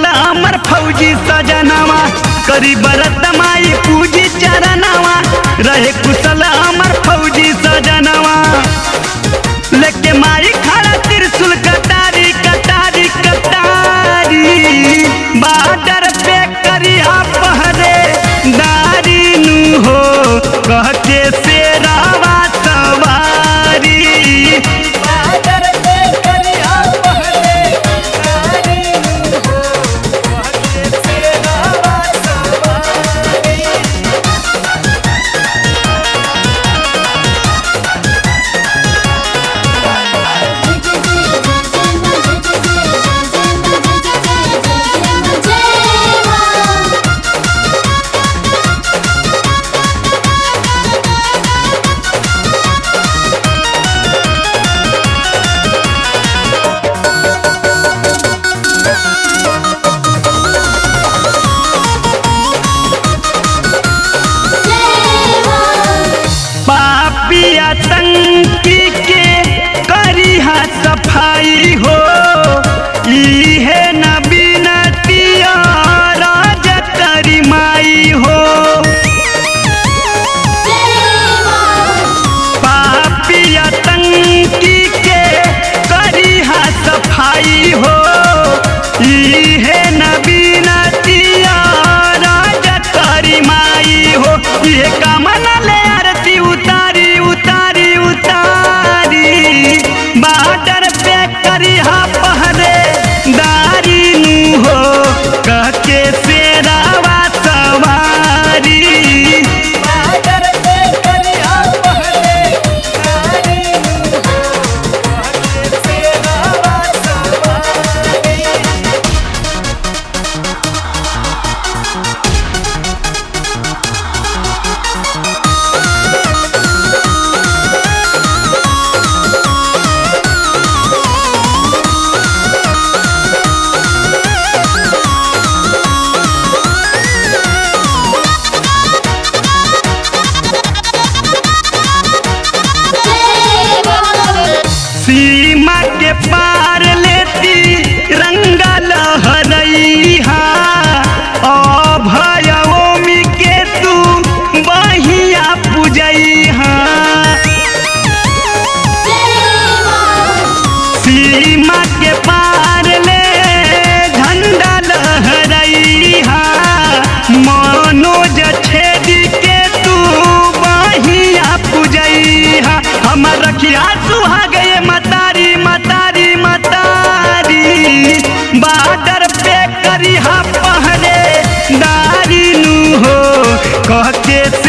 कुशल अमर फौजी सजनवा करी बरत माई पूजी चरणवा रहे कुशल अमर फौजी सजनवा लेके माई खड़ा त्रिशूल कटारी कटारी कटारी बाडर पे करिया पहरे दारी नु हो कह के शेरावा सवारी बाडर पे करिया पहरे दारी नु हो कह के शेरावा सवारी पापी आतंकी के करिहा सफाई हो इहे न बिनतिया राज करी माई हो पापी आतंकी के करिहा सफाई हो इहे न बिनतिया राज करी माई हो ये कामना ले आरती उतारी उतारी उतारी बाडर पे करिहा पहरे दारी नु हो कह के शेरावा सवारी बाडर पे करिहा पहरे दारी नु हो कह के शेरावा सवारी सीमा के पार लेती रंगा लहरैहा अभयोमी के तू बहिया पूजैहा सीमा के पार ले झंडा लहरैहा मनोज छेदी के तू बहिया पूजैहा हमर रखिया सुहा गए मतारी मतारी मतारी बाडर पे करिहा पहरे दारी नु हो कह के